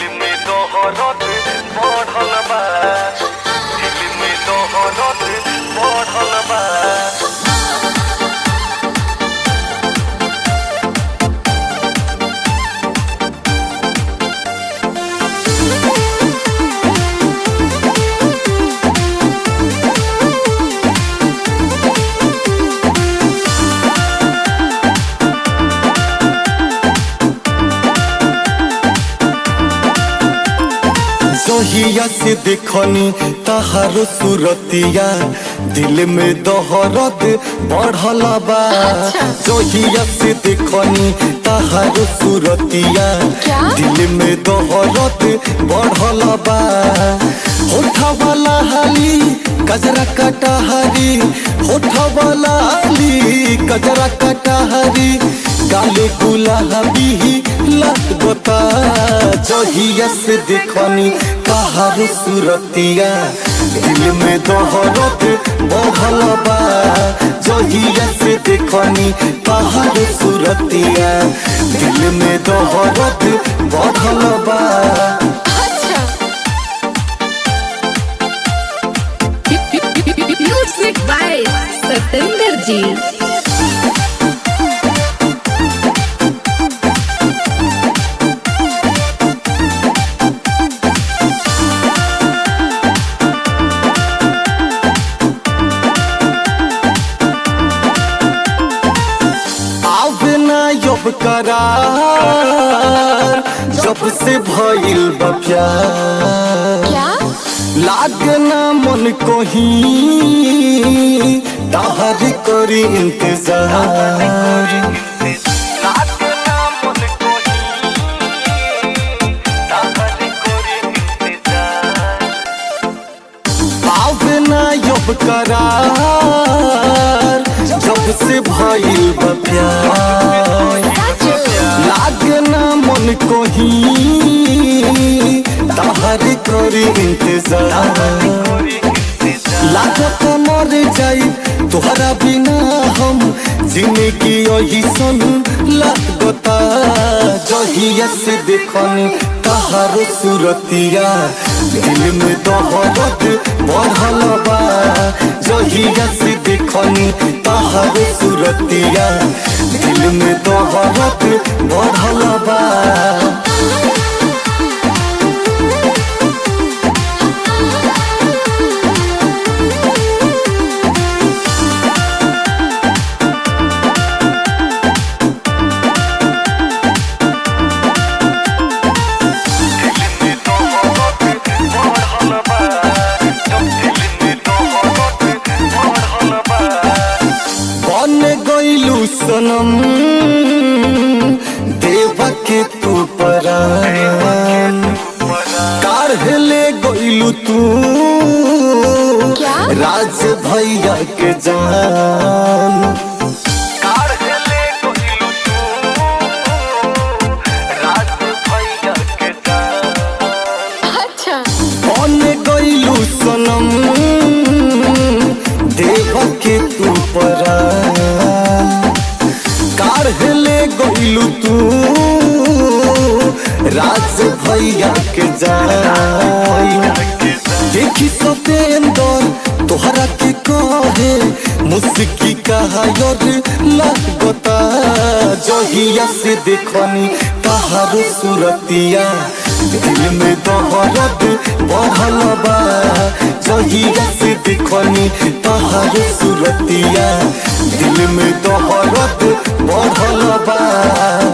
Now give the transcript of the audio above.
में तोहरत बढ़ल बा दिल में तोहरत बढ़ल बा जहिया से देखनी तहारो सुरतिया दिल में दहरत बढ़ल बा जहिया से देखनी तहारो सुरतिया क्या? दिल में दहरत बढ़ल बा होठा वाला हाली कजरा कटाहरी होठा वाला हाली कजरा कटाहरी गाले गुलाबी लगता जहिया से देखनी कहार सुरतिया दिल में दहरत बढ़ल बा जहिया से देखनी कहार सुरतिया दिल में दहरत बढ़ल बा अच्छा म्यूजिक बाय सतेंद्र जी आवे ना यब करार जब से भइल बा प्यार क्या लागना मन को ही ताहर करी इंतजार लागना मन को ही ताहर करे इंतजार आवे ना यब करार जब से भइल बा प्यार लागना मन को ही ताहर करी इंतजार लागत मर जाई तोहरा बिना हम जिंदगी यही सन लागता जहिया से देखनी तहारो सुरतिया दिल में दहरत बढ़ल बा जहिया से देखनी तहारो सुरतिया दिल में दहरत बढ़ल बा बन गईलू सनम देवा के तू परान काढ़ले गईलू तू क्या? राज भैया के जान काढ़ले गइलू तू राज भैया के जान अच्छा बन गईलू सनम देवा के तू परान काढ़ले गईलू तू राज भैया के जान देखी सतेंदर तोहरा के कहे मुस्की कहा योर लगता जहिया से देखनी तहारो सुरतिया दिल में दहरत बढ़ल बा जहिया से देखनी तहारो सुरतिया दिल में दहरत बढ़ल बा